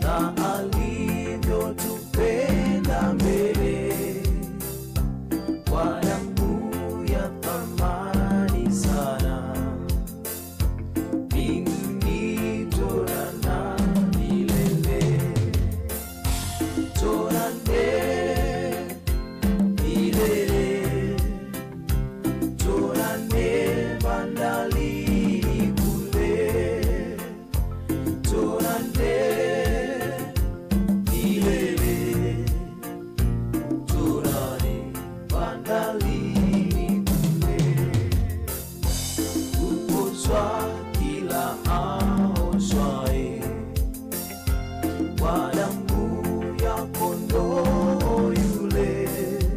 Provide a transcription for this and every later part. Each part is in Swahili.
na alivyotupenda mbele kwa damu ya thamani sana mbinguni torana milele torane milele torane bandalini kule torane milele torane bandalini kule kupozwa kila aoshwae kwa damu ya kondoo yule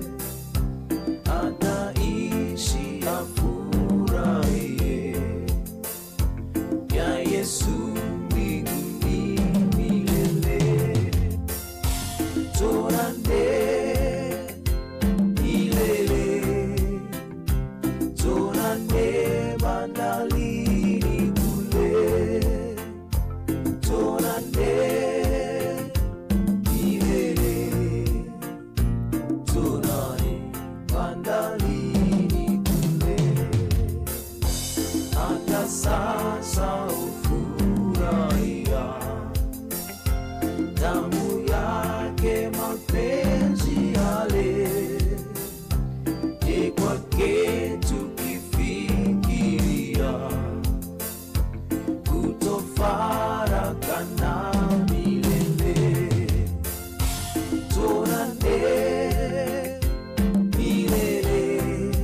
ataishi afurahie ya Yesu mbinguni milele torane milele torane bandalini kule torane milele torane bandalini kule hata sasa ufurahia damu yake mapenzi yale ni kwake tukifikiria kutofarakana milele torane milele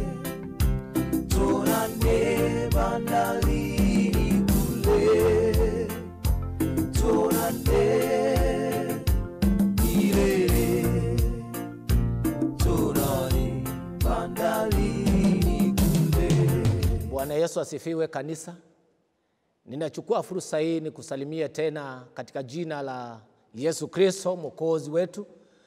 torane bandalini kule torane milele torane bandalini kule Bwana Yesu asifiwe kanisa. Ninachukua fursa hii ni kusalimia tena katika jina la Yesu Kristo mwokozi wetu.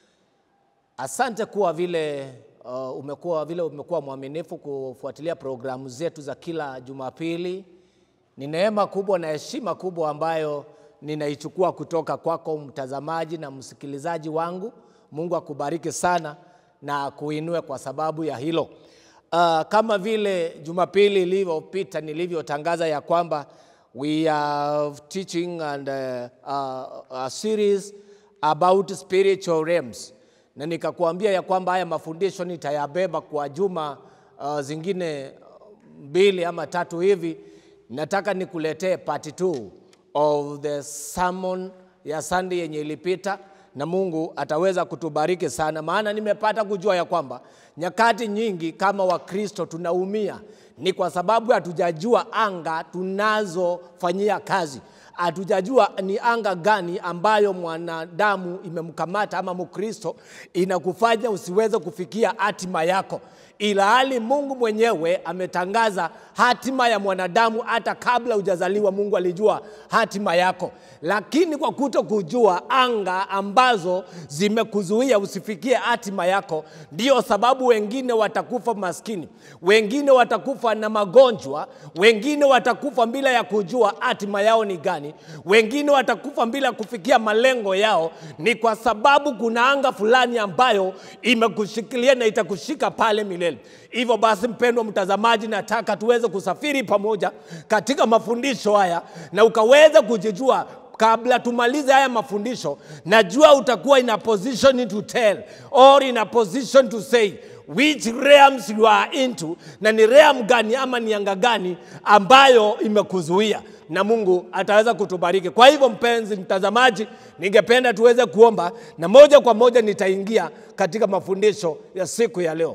Asante kuwa vile uh, umekuwa vile umekuwa mwaminifu kufuatilia programu zetu za kila Jumapili. Ni neema kubwa na heshima kubwa ambayo ninaichukua kutoka kwako mtazamaji na msikilizaji wangu. Mungu akubariki sana na kuinue kwa sababu ya hilo. Uh, kama vile Jumapili ilivyopita nilivyotangaza ya kwamba we are teaching and uh, uh, a series about spiritual realms, na nikakuambia ya kwamba haya mafundisho nitayabeba kwa juma uh, zingine mbili ama tatu hivi. Nataka nikuletee part 2 of the sermon ya Sunday yenye ilipita na Mungu ataweza kutubariki sana, maana nimepata kujua ya kwamba nyakati nyingi kama Wakristo tunaumia ni kwa sababu hatujajua anga tunazofanyia kazi hatujajua ni anga gani ambayo mwanadamu imemkamata ama Mkristo inakufanya usiweze kufikia hatima yako, ila hali Mungu mwenyewe ametangaza hatima ya mwanadamu hata kabla hujazaliwa. Mungu alijua hatima yako, lakini kwa kuto kujua anga ambazo zimekuzuia usifikie hatima yako, ndio sababu wengine watakufa maskini, wengine watakufa na magonjwa, wengine watakufa bila ya kujua hatima yao ni gani, wengine watakufa bila kufikia malengo yao. Ni kwa sababu kuna anga fulani ambayo imekushikilia na itakushika pale milele. Hivyo basi, mpendwa mtazamaji, nataka tuweze kusafiri pamoja katika mafundisho haya na ukaweza kujijua kabla tumalize haya mafundisho, najua utakuwa in a position to tell or in a position to say which realms you are into, na ni realm gani ama ni anga gani ambayo imekuzuia, na Mungu ataweza kutubariki. Kwa hivyo, mpenzi mtazamaji, ningependa tuweze kuomba na moja kwa moja nitaingia katika mafundisho ya siku ya leo.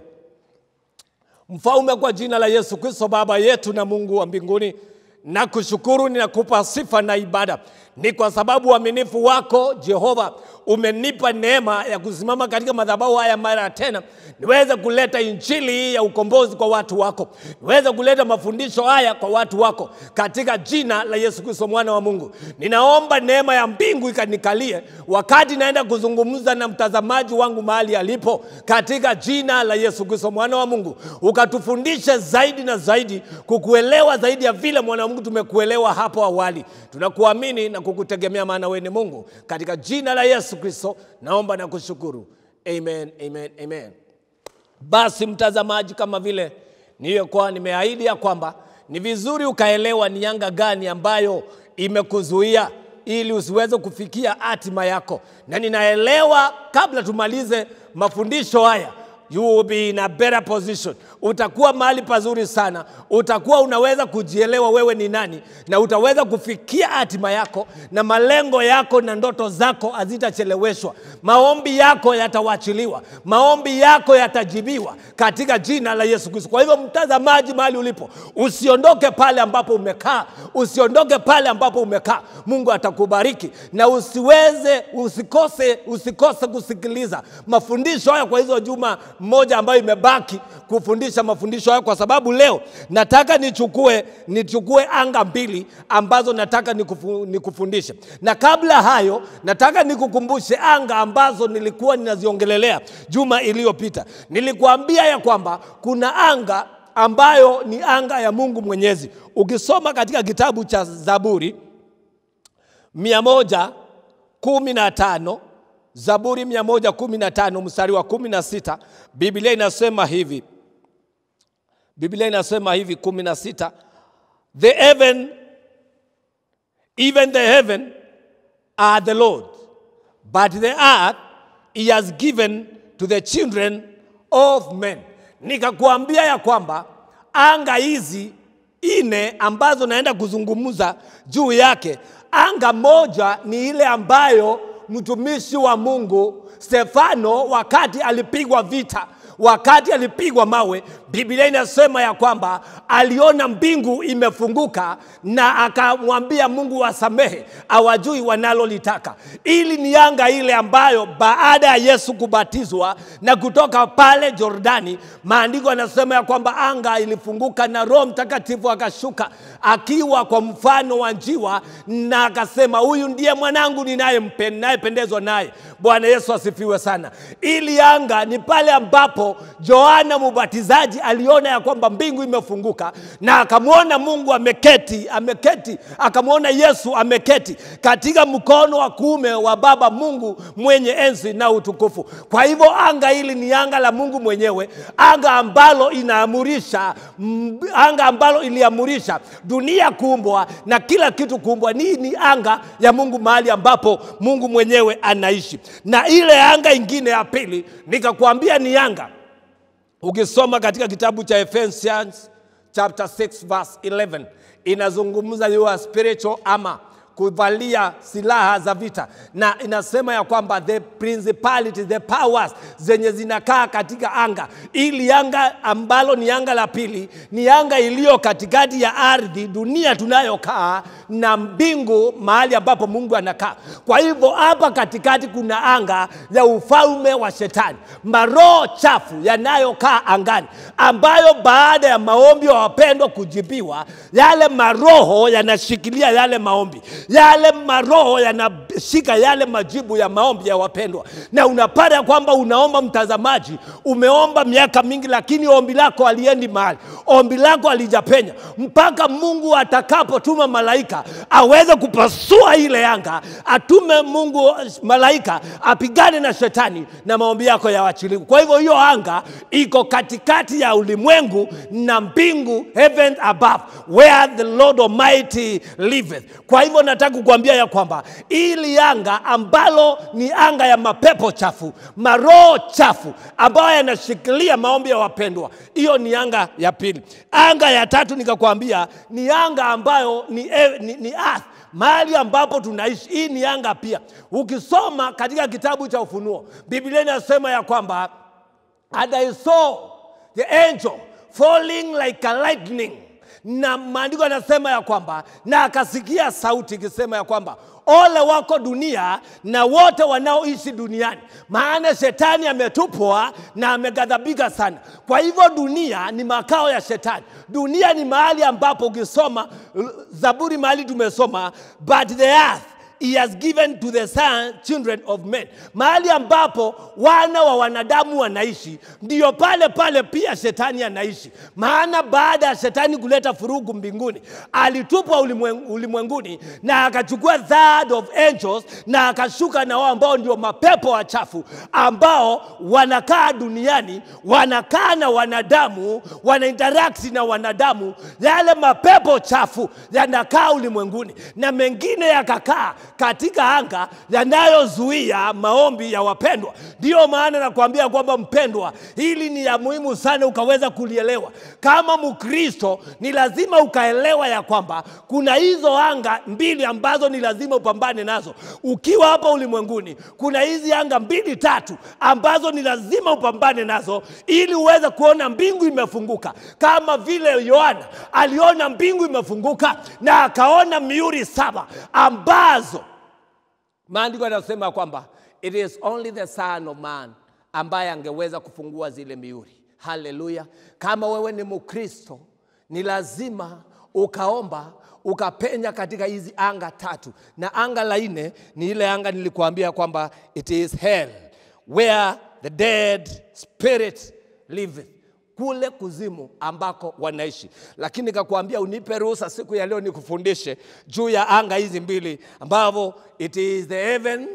Mfalme, kwa jina la Yesu Kristo, Baba yetu na Mungu wa mbinguni, na kushukuru, ninakupa sifa na ibada, ni kwa sababu uaminifu wako Jehova umenipa neema ya kusimama katika madhabahu haya mara tena, niweze kuleta injili hii ya ukombozi kwa watu wako, niweze kuleta mafundisho haya kwa watu wako, katika jina la Yesu Kristo mwana wa Mungu. Ninaomba neema ya mbingu ikanikalie wakati naenda kuzungumza na mtazamaji wangu mahali alipo, katika jina la Yesu Kristo mwana wa Mungu, ukatufundishe zaidi na zaidi kukuelewa zaidi ya vile mwana wa Mungu tumekuelewa hapo awali. Tunakuamini na kukutegemea, maana wewe ni Mungu. Katika jina la Yesu Kristo naomba na kushukuru, amen, amen, amen. Basi mtazamaji, kama vile niliyokuwa nimeahidi ya kwamba ni vizuri ukaelewa ni yanga gani ambayo imekuzuia ili usiweze kufikia hatima yako, na ninaelewa kabla tumalize mafundisho haya you will be in a better position. Utakuwa mahali pazuri sana, utakuwa unaweza kujielewa wewe ni nani, na utaweza kufikia hatima yako, na malengo yako na ndoto zako hazitacheleweshwa. Maombi yako yatawachiliwa, maombi yako yatajibiwa katika jina la Yesu Kristo. Kwa hivyo, mtazamaji, mahali ulipo, usiondoke pale ambapo umekaa, usiondoke pale ambapo umekaa. Mungu atakubariki na usiweze, usikose, usikose kusikiliza mafundisho haya kwa hizo juma moja ambayo imebaki kufundisha mafundisho hayo, kwa sababu leo nataka nichukue nichukue anga mbili ambazo nataka nikufu, nikufundishe. Na kabla hayo, nataka nikukumbushe anga ambazo nilikuwa ninaziongelelea juma iliyopita. Nilikuambia ya kwamba kuna anga ambayo ni anga ya Mungu Mwenyezi. Ukisoma katika kitabu cha Zaburi mia moja kumi na tano Zaburi 115 mstari wa 16, Biblia inasema hivi. Biblia inasema hivi 16, the heaven even the heaven are the Lord but the earth he has given to the children of men. Nikakuambia ya kwamba anga hizi ine ambazo naenda kuzungumza juu yake, anga moja ni ile ambayo mtumishi wa Mungu Stefano wakati alipigwa vita, wakati alipigwa mawe, Biblia inasema ya kwamba aliona mbingu imefunguka na akamwambia Mungu wasamehe, awajui wanalolitaka. Ili ni anga ile ambayo baada ya Yesu kubatizwa na kutoka pale Jordani, maandiko yanasema ya kwamba anga ilifunguka na Roho Mtakatifu akashuka akiwa kwa mfano wa njiwa, na akasema huyu ndiye mwanangu ninayependezwa naye. Bwana Yesu asifiwe sana. Ili anga ni pale ambapo Yohana Mubatizaji aliona ya kwamba mbingu imefunguka na akamwona Mungu ameketi, ameketi, akamwona Yesu ameketi katika mkono wa kuume wa Baba Mungu mwenye enzi na utukufu. Kwa hivyo anga hili ni anga la Mungu mwenyewe, anga ambalo inaamurisha, mm, anga ambalo iliamurisha dunia kuumbwa na kila kitu kuumbwa. Ni ni anga ya Mungu, mahali ambapo Mungu mwenyewe anaishi. Na ile anga ingine ya pili nikakwambia ni anga Ukisoma katika kitabu cha Ephesians chapter 6 verse 11 inazungumza your spiritual armor, kuvalia silaha za vita, na inasema ya kwamba the principality, the powers zenye zinakaa katika anga. Ili anga ambalo ni anga la pili ni anga iliyo katikati ya ardhi, dunia tunayokaa na mbingu, mahali ambapo Mungu anakaa. Kwa hivyo hapa katikati kuna anga ya ufalme wa Shetani, maroho chafu yanayokaa angani, ambayo baada ya maombi ya wapendwa kujibiwa, yale maroho yanashikilia yale maombi, yale maroho yanashika yale majibu ya maombi ya wapendwa, na unapata kwamba unaomba, mtazamaji, umeomba miaka mingi, lakini ombi lako haliendi mahali, ombi lako halijapenya mpaka Mungu atakapotuma malaika aweze kupasua ile anga, atume Mungu malaika apigane na shetani na maombi yako yawachiliwe. Kwa hivyo hiyo anga iko katikati ya ulimwengu na mbingu, heaven above where the Lord Almighty liveth. Kwa hivyo nataka kukuambia ya kwamba ili anga ambalo ni anga ya mapepo chafu, maroho chafu ambayo yanashikilia maombi ya wapendwa, hiyo ni anga ya pili. Anga ya tatu nikakwambia ni anga ambayo ni, ni, ni earth mahali ambapo tunaishi. Hii ni anga pia. Ukisoma katika kitabu cha Ufunuo, Biblia inasema ya kwamba and I saw the angel falling like a lightning, na maandiko yanasema ya kwamba na akasikia sauti ikisema ya kwamba ole wako dunia na wote wanaoishi duniani, maana shetani ametupwa na ameghadhabika sana. Kwa hivyo dunia ni makao ya shetani. Dunia ni mahali ambapo ukisoma Zaburi mahali tumesoma, but the earth he has given to the son, children of men. Mahali ambapo wana wa wanadamu wanaishi, ndiyo pale pale pia shetani anaishi. Maana baada ya shetani kuleta furugu mbinguni, alitupwa ulimwen- ulimwenguni na akachukua third of angels na akashuka na wao ambao ndio mapepo wachafu ambao wanakaa duniani, wanakaa na wanadamu, wana interact na wanadamu. Yale mapepo chafu yanakaa ulimwenguni na mengine yakakaa katika anga yanayozuia maombi ya wapendwa. Ndiyo maana nakwambia kwamba mpendwa, hili ni ya muhimu sana ukaweza kulielewa. Kama Mkristo ni lazima ukaelewa ya kwamba kuna hizo anga mbili ambazo ni lazima upambane nazo ukiwa hapa ulimwenguni. Kuna hizi anga mbili tatu ambazo ni lazima upambane nazo ili uweze kuona mbingu imefunguka, kama vile Yohana aliona mbingu imefunguka na akaona miuri saba ambazo maandiko yanasema kwamba it is only the son of man ambaye angeweza kufungua zile miuri. Haleluya! Kama wewe ni Mkristo, ni lazima ukaomba ukapenya katika hizi anga tatu, na anga la nne ni ile anga nilikuambia kwamba it is hell where the dead spirit liveth kule kuzimu ambako wanaishi. Lakini nikakwambia unipe ruhusa siku ya leo nikufundishe juu ya anga hizi mbili ambavyo it is the heaven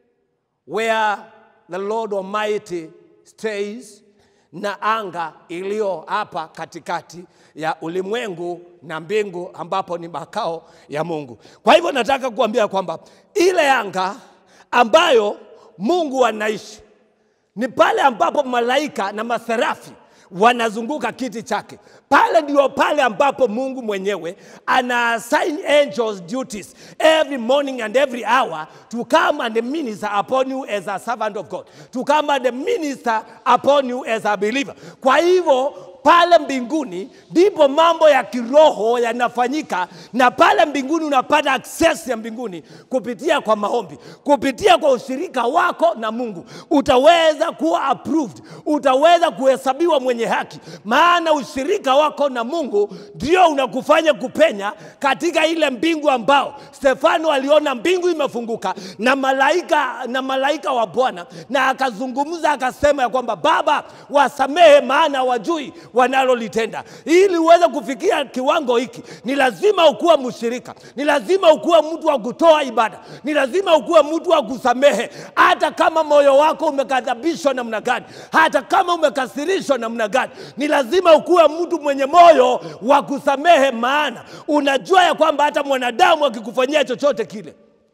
where the Lord Almighty stays na anga iliyo hapa katikati ya ulimwengu na mbingu ambapo ni makao ya Mungu. Kwa hivyo nataka kuambia kwamba ile anga ambayo Mungu anaishi ni pale ambapo malaika na maserafi wanazunguka kiti chake. Pale ndio pale ambapo Mungu mwenyewe ana assign angels duties every morning and every hour to come and minister upon you as a servant of God, to come and minister upon you as a believer. Kwa hivyo pale mbinguni ndipo mambo ya kiroho yanafanyika, na pale mbinguni unapata access ya mbinguni kupitia kwa maombi, kupitia kwa ushirika wako na Mungu. Utaweza kuwa approved, utaweza kuhesabiwa mwenye haki, maana ushirika wako na Mungu ndio unakufanya kupenya katika ile mbingu ambao Stefano aliona mbingu imefunguka na malaika na malaika wa Bwana, na akazungumza akasema ya kwamba Baba, wasamehe maana wajui wanalolitenda. Ili uweze kufikia kiwango hiki, ni lazima ukuwe mshirika, ni lazima ukuwe mtu wa kutoa ibada, ni lazima ukuwe mtu wa kusamehe, hata kama moyo wako umekadhabishwa namna gani, hata kama umekasirishwa namna gani, ni lazima ukuwe mtu mwenye moyo wa kusamehe, maana unajua ya kwamba hata mwanadamu akikufanyia chochote kile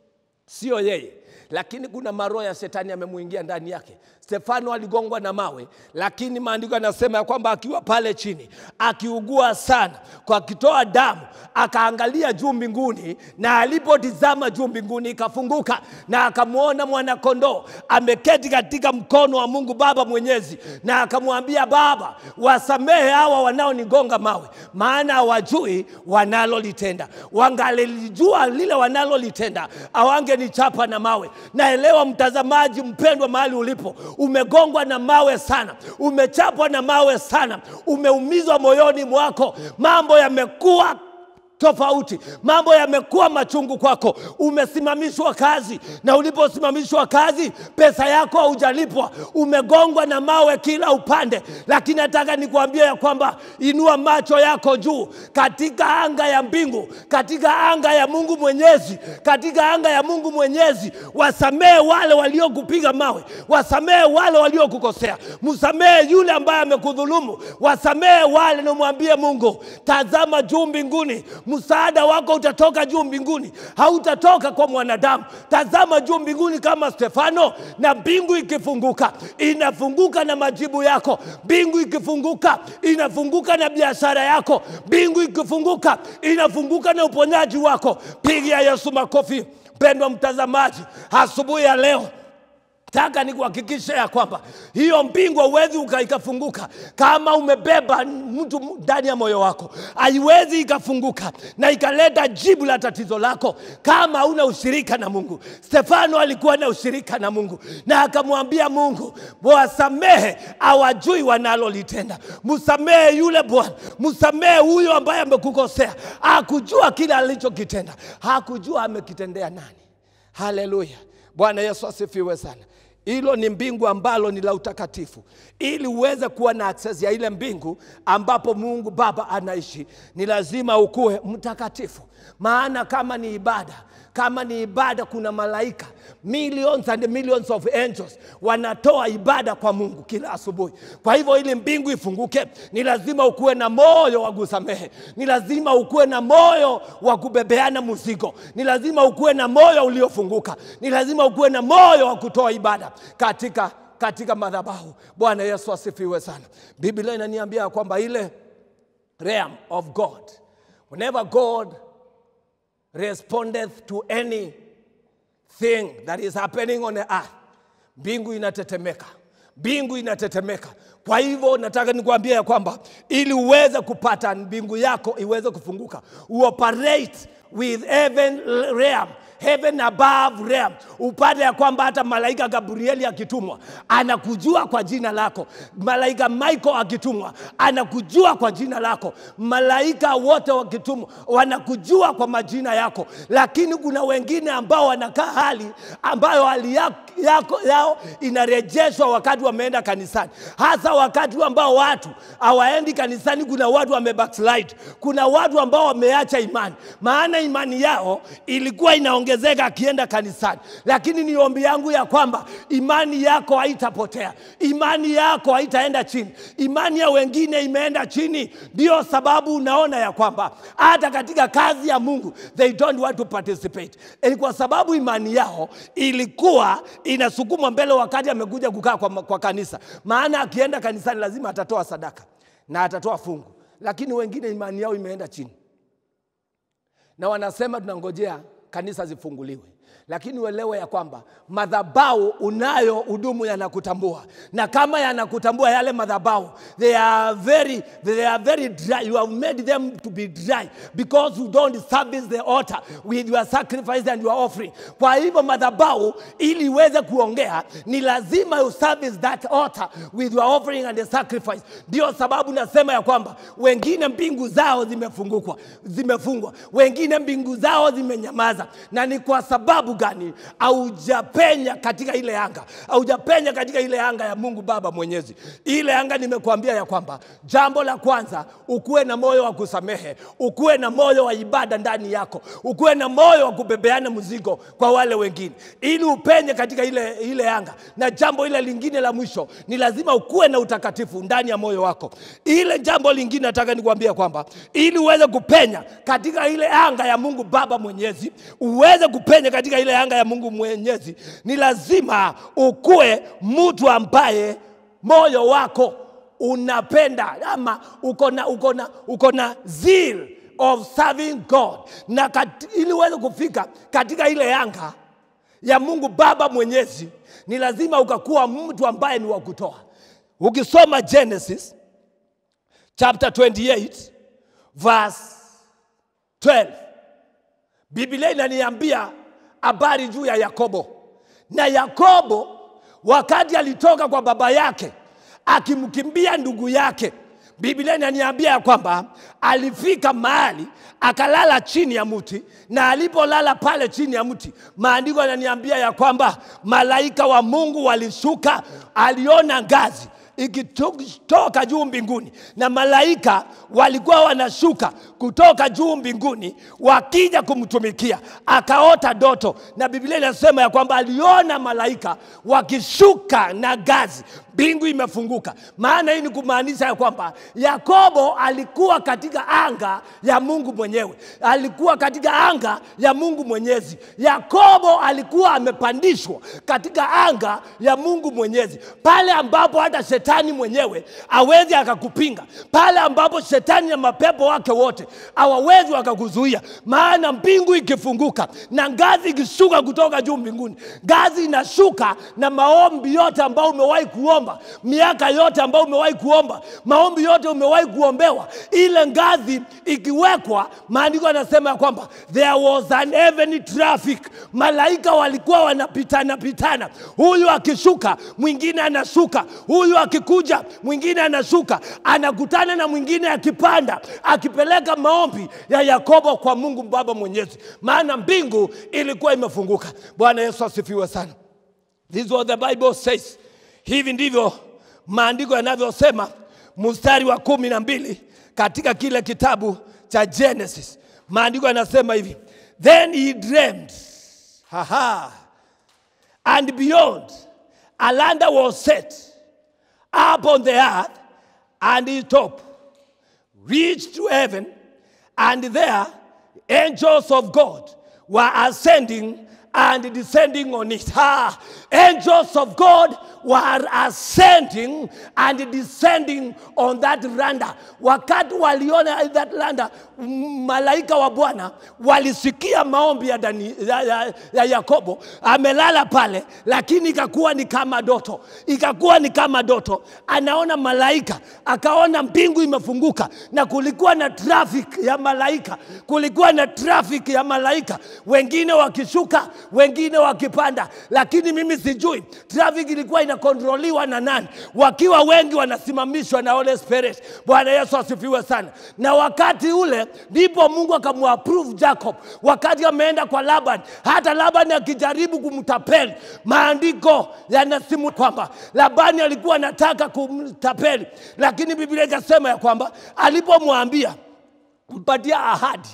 sio yeye lakini kuna maroho ya shetani amemuingia ndani yake. Stefano aligongwa na mawe, lakini maandiko yanasema ya kwamba akiwa pale chini akiugua sana, kwa akitoa damu, akaangalia juu mbinguni, na alipotizama juu mbinguni ikafunguka, na akamwona mwanakondoo ameketi katika mkono wa Mungu Baba Mwenyezi, na akamwambia Baba, wasamehe hawa wanaonigonga mawe, maana hawajui wanalolitenda. Wangalilijua lile wanalolitenda, awangenichapa na mawe. Naelewa mtazamaji mpendwa, mahali ulipo, umegongwa na mawe sana, umechapwa na mawe sana, umeumizwa moyoni mwako, mambo yamekuwa tofauti, mambo yamekuwa machungu kwako. Umesimamishwa kazi, na uliposimamishwa kazi, pesa yako haujalipwa, umegongwa na mawe kila upande. Lakini nataka nikuambie ya kwamba inua macho yako juu katika anga ya mbingu, katika anga ya Mungu Mwenyezi, katika anga ya Mungu Mwenyezi. Wasamehe wale waliokupiga mawe, wasamehe wale waliokukosea, msamehe yule ambaye amekudhulumu, wasamehe wale, na mwambie Mungu, tazama juu mbinguni msaada wako utatoka juu mbinguni, hautatoka kwa mwanadamu. Tazama juu mbinguni kama Stefano, na mbingu ikifunguka inafunguka na majibu yako. Mbingu ikifunguka inafunguka na biashara yako. Mbingu ikifunguka inafunguka na uponyaji wako. Pigia Yesu makofi. Mpendwa mtazamaji, asubuhi ya leo taka nikuhakikishe ya kwamba hiyo mbingu hauwezi uka- ikafunguka kama umebeba mtu ndani ya moyo wako, haiwezi ikafunguka na ikaleta jibu la tatizo lako kama hauna ushirika na Mungu. Stefano alikuwa na ushirika na Mungu na akamwambia Mungu, wasamehe, hawajui wanalolitenda. Msamehe yule bwana, msamehe huyo ambaye amekukosea. Hakujua kile alichokitenda, hakujua amekitendea nani haleluya bwana yesu asifiwe sana hilo ni mbingu ambalo ni la utakatifu ili uweze kuwa na access ya ile mbingu ambapo mungu baba anaishi ni lazima ukuwe mtakatifu maana kama ni ibada kama ni ibada kuna malaika millions and millions of angels wanatoa ibada kwa mungu kila asubuhi kwa hivyo ili mbingu ifunguke ni lazima ukuwe na moyo wa kusamehe ni lazima ukuwe na moyo wa kubebeana mzigo ni lazima ukuwe na moyo uliofunguka ni lazima ukuwe na moyo wa kutoa ibada katika katika madhabahu bwana yesu asifiwe sana biblia inaniambia kwamba ile realm of god whenever god respondeth to any thing that is happening on the earth mbingu inatetemeka mbingu inatetemeka kwa hivyo nataka nikuambia ya kwamba ili uweze kupata mbingu yako iweze kufunguka uoperate with heaven realm heaven above realm upate ya kwamba hata malaika gabrieli akitumwa anakujua kwa jina lako malaika michael akitumwa anakujua kwa jina lako malaika wote wakitumwa wanakujua kwa majina yako lakini kuna wengine ambao wanakaa hali ambayo hali yako, yako yao inarejeshwa wakati wameenda kanisani hasa wakati ambao watu hawaendi kanisani kuna watu wamebackslide kuna watu ambao wameacha imani maana imani yao ilikuwa inaongezeka akienda kanisani lakini ni ombi yangu ya kwamba imani yako haitapotea imani yako haitaenda chini imani ya wengine imeenda chini ndio sababu unaona ya kwamba hata katika kazi ya mungu they don't want to participate ni kwa sababu imani yao ilikuwa inasukumwa mbele wakati amekuja kukaa kwa, kwa kanisa maana akienda kanisani lazima atatoa sadaka na atatoa fungu lakini wengine imani yao imeenda chini na wanasema tunangojea kanisa zifunguliwe lakini uelewe ya kwamba madhabau unayo hudumu yanakutambua na kama yanakutambua yale madhabau they are very, they are very dry you have made them to be dry because you don't service the altar with your sacrifice and your offering kwa hivyo madhabau ili iweze kuongea ni lazima you service that altar with your offering and the sacrifice ndio sababu nasema ya kwamba wengine mbingu zao zimefungukwa zimefungwa wengine mbingu zao zimenyamaza na ni kwa sababu gani haujapenya katika ile anga haujapenya katika ile anga ya mungu baba mwenyezi ile anga nimekuambia ya kwamba jambo la kwanza ukuwe na moyo wa kusamehe ukuwe na moyo wa ibada ndani yako ukuwe na moyo wa kubebeana mzigo kwa wale wengine ili upenye katika ile, ile anga na jambo ile lingine la mwisho ni lazima ukuwe na utakatifu ndani ya moyo wako ile jambo lingine nataka nikuambia kwamba ili uweze kupenya katika ile anga ya mungu baba mwenyezi uweze kupenya katika ile anga ya mungu mwenyezi ni lazima ukuwe mtu ambaye moyo wako unapenda ama uko na uko na uko na zeal of serving god na kat, ili uweze kufika katika ile anga ya mungu baba mwenyezi ni lazima ukakuwa mtu ambaye ni wa kutoa ukisoma genesis chapter 28 verse 12 biblia inaniambia habari juu ya yakobo na yakobo wakati alitoka kwa baba yake akimkimbia ndugu yake biblia inaniambia ya kwamba alifika mahali akalala chini ya mti na alipolala pale chini ya mti maandiko yananiambia ya kwamba malaika wa mungu walishuka aliona ngazi ikitoka juu mbinguni na malaika walikuwa wanashuka kutoka juu mbinguni wakija kumtumikia akaota doto na biblia inasema ya kwamba aliona malaika wakishuka na gazi mbingu imefunguka maana hii ni kumaanisha ya kwamba yakobo alikuwa katika anga ya mungu mwenyewe alikuwa katika anga ya mungu mwenyezi yakobo alikuwa amepandishwa katika anga ya mungu mwenyezi pale ambapo hata shetani mwenyewe awezi akakupinga pale ambapo shetani na mapepo wake wote hawawezi wakakuzuia maana mbingu ikifunguka na ngazi ikishuka kutoka juu mbinguni ngazi inashuka na maombi yote ambayo umewahi kuomba miaka yote ambayo umewahi kuomba maombi yote umewahi kuombewa ile ngazi ikiwekwa maandiko yanasema ya kwamba there was an heavenly traffic malaika walikuwa wanapitana pitana huyu akishuka mwingine anashuka huyu aki akikuja mwingine anashuka anakutana na mwingine akipanda akipeleka maombi ya yakobo kwa mungu baba mwenyezi maana mbingu ilikuwa imefunguka bwana yesu asifiwe sana This is what the Bible says. Hivi ndivyo maandiko yanavyosema mstari wa kumi na mbili katika kile kitabu cha Genesis. Maandiko yanasema hivi, then he dreamed, haha, and beyond a land was set up on the earth, and his top reached to heaven, and there angels of God were ascending and descending on it. Ah, angels of God were ascending and descending on that landa. Wakati waliona that landa, m- malaika wa Bwana walisikia maombi ya, Dani, ya, ya, ya Yakobo amelala pale, lakini ikakuwa ni kama doto, ikakuwa ni kama doto. Anaona malaika, akaona mbingu imefunguka na kulikuwa na traffic ya malaika, kulikuwa na traffic ya malaika, wengine wakishuka, wengine wakipanda, lakini mimi sijui traffic ilikuwa inakontroliwa na nani. Wakiwa wengi wanasimamishwa na Holy Spirit. Bwana Yesu asifiwe sana. Na wakati ule ndipo Mungu akamwapprove Jacob, wakati ameenda kwa Laban, hata Laban akijaribu kumtapeli, maandiko yanasimu kwamba Labani alikuwa anataka kumtapeli, lakini Biblia ikasema ya kwamba alipomwambia mpatia ahadi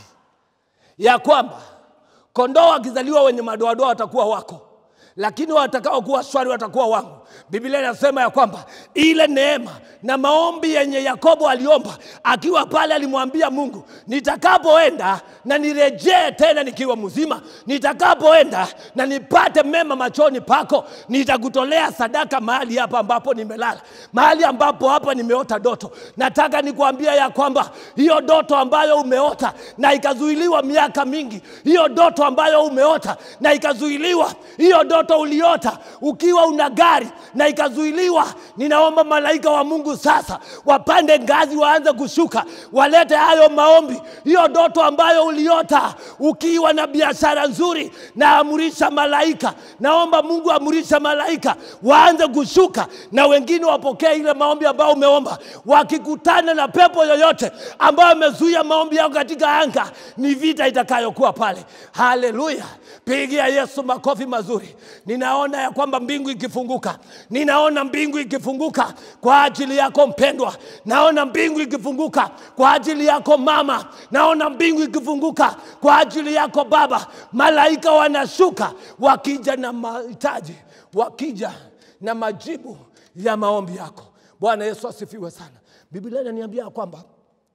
ya kwamba kondoo wakizaliwa wenye madoadoa watakuwa wako lakini watakao kuwa swali watakuwa wangu biblia inasema ya kwamba ile neema na maombi yenye yakobo aliomba akiwa pale alimwambia mungu nitakapoenda na nirejee tena nikiwa mzima nitakapoenda na nipate mema machoni pako nitakutolea sadaka mahali hapa ambapo nimelala mahali ambapo hapa nimeota doto nataka nikuambia ya kwamba hiyo doto ambayo umeota na ikazuiliwa miaka mingi hiyo doto ambayo umeota na ikazuiliwa hiyo doto uliota ukiwa una gari na ikazuiliwa ninaomba malaika wa mungu sasa wapande ngazi waanze kushuka walete hayo maombi hiyo doto ambayo uliota ukiwa na biashara nzuri na amurisha malaika naomba mungu amurisha malaika waanze kushuka na wengine wapokee ile maombi ambayo umeomba wakikutana na pepo yoyote ambayo amezuia maombi yao katika anga ni vita itakayokuwa pale haleluya pigia yesu makofi mazuri ninaona ya kwamba mbingu ikifunguka ninaona mbingu ikifunguka kwa ajili yako mpendwa naona mbingu ikifunguka kwa ajili yako mama naona mbingu ikifunguka kwa ajili yako baba malaika wanashuka wakija na mahitaji wakija na majibu ya maombi yako bwana yesu asifiwe sana biblia inaniambia ya kwamba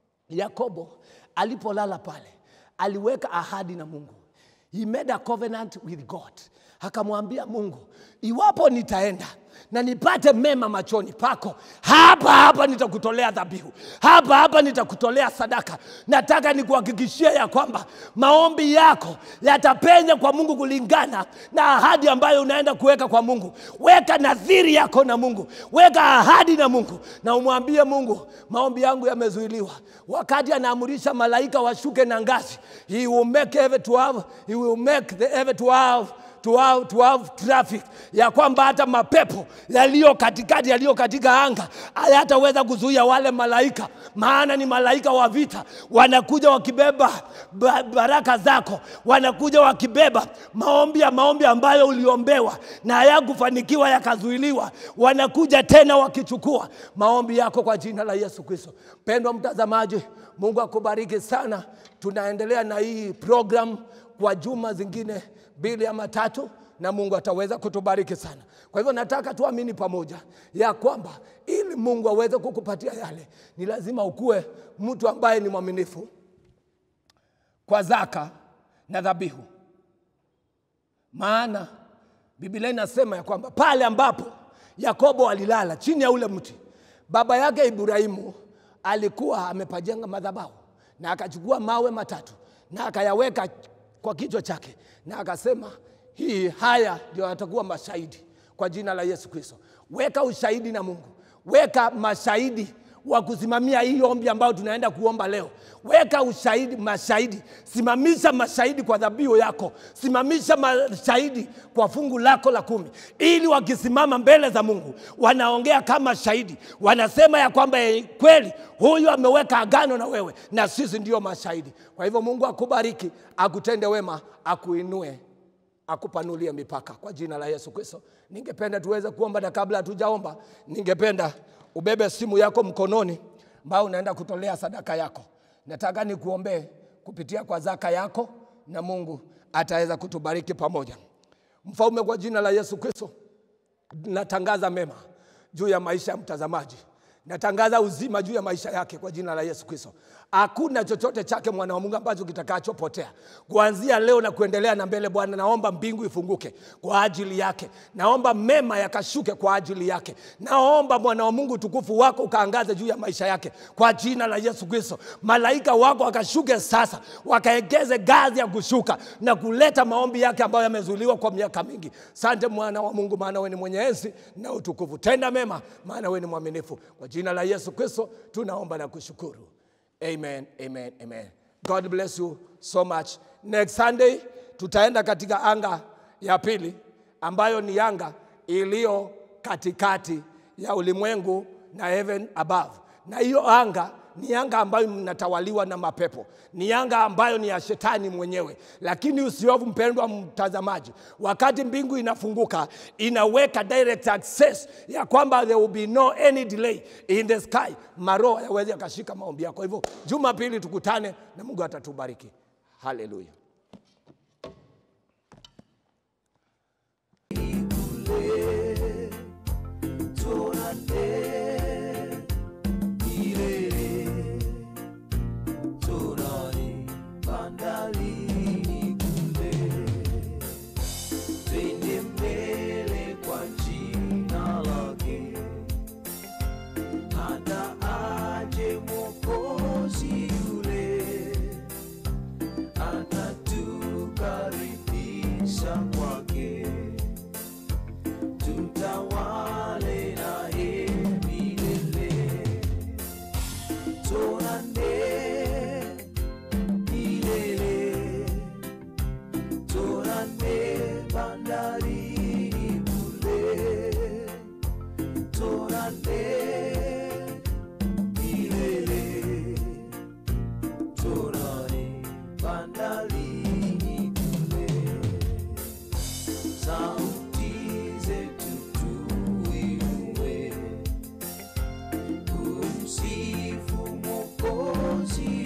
yakobo alipolala pale aliweka ahadi na mungu he made a covenant with god akamwambia mungu iwapo nitaenda na nipate mema machoni pako hapa hapa nitakutolea dhabihu hapa hapa nitakutolea sadaka nataka nikuhakikishia ya kwamba maombi yako yatapenya kwa mungu kulingana na ahadi ambayo unaenda kuweka kwa mungu weka nadhiri yako na mungu weka ahadi na mungu na umwambie mungu maombi yangu yamezuiliwa wakati anaamurisha malaika washuke na ngazi he will make heaven to have, he will make the heaven to have to have, to have traffic ya kwamba hata mapepo yaliyo katikati yaliyo katika anga hayataweza kuzuia wale malaika maana ni malaika wa vita wanakuja wakibeba ba- baraka zako wanakuja wakibeba maombi ya maombi ambayo uliombewa na hayakufanikiwa yakazuiliwa wanakuja tena wakichukua maombi yako kwa jina la yesu kristo mpendwa mtazamaji mungu akubariki sana tunaendelea na hii program kwa juma zingine mbili ama tatu na mungu ataweza kutubariki sana kwa hivyo nataka tuamini pamoja ya kwamba ili mungu aweze kukupatia yale ni lazima ukuwe mtu ambaye ni mwaminifu kwa zaka na dhabihu maana biblia inasema ya kwamba pale ambapo yakobo alilala chini ya ule mti baba yake ibrahimu alikuwa amepajenga madhabahu na akachukua mawe matatu na akayaweka kwa kichwa chake na akasema hii haya ndio yatakuwa mashahidi kwa jina la yesu kristo weka ushahidi na mungu weka mashahidi wa kusimamia hii ombi ambayo tunaenda kuomba leo. Weka ushahidi, mashahidi, simamisha mashahidi kwa dhabihu yako, simamisha mashahidi kwa fungu lako la kumi, ili wakisimama mbele za Mungu wanaongea kama shahidi, wanasema ya kwamba eh, kweli huyu ameweka agano na wewe, na sisi ndio mashahidi. Kwa hivyo Mungu akubariki, akutende wema, akuinue akupanulie mipaka kwa jina la Yesu Kristo. Ningependa tuweze kuomba, na kabla hatujaomba, ningependa ubebe simu yako mkononi ambao unaenda kutolea sadaka yako. Nataka nikuombee kupitia kwa zaka yako, na Mungu ataweza kutubariki pamoja. Mfalme, kwa jina la Yesu Kristo, natangaza mema juu ya maisha ya mtazamaji natangaza uzima juu ya maisha yake kwa jina la Yesu Kristo. Hakuna chochote chake mwana wa Mungu ambacho kitakachopotea kuanzia leo na kuendelea na mbele. Bwana, naomba mbingu ifunguke kwa ajili yake, naomba mema yakashuke kwa ajili yake, naomba mwana wa Mungu utukufu wako ukaangaze juu ya maisha yake kwa jina la Yesu Kristo. Malaika wako wakashuke sasa, wakaegeze gazi ya kushuka na kuleta maombi yake ambayo yamezuiliwa kwa miaka mingi. Sante mwana wa Mungu, maana wewe ni mwenye enzi na utukufu. Tenda mema, maana wewe ni mwaminifu. Kwa jina la Yesu Kristo tunaomba na kushukuru. Amen, amen, amen. God bless you so much. Next Sunday tutaenda katika anga ya pili ambayo ni anga iliyo katikati ya ulimwengu na heaven above, na hiyo anga ni anga ambayo mnatawaliwa na mapepo, ni anga ambayo ni ya shetani mwenyewe. Lakini usiofu, mpendwa mtazamaji, wakati mbingu inafunguka inaweka direct access ya kwamba there will be no any delay in the sky, maroho yaweze yakashika maombi yako. Hivyo Jumapili tukutane na Mungu atatubariki. Haleluya. Torani bandarini kule, twende mbele kwa jina lake, hata aje Mwokozi yule, atatukaribisha kwake, tutawale naye milele. Torane milele, torane bandarini kule, torane milele, torane bandarini kule, sauti zetu tuinue kumsifu Mwokozi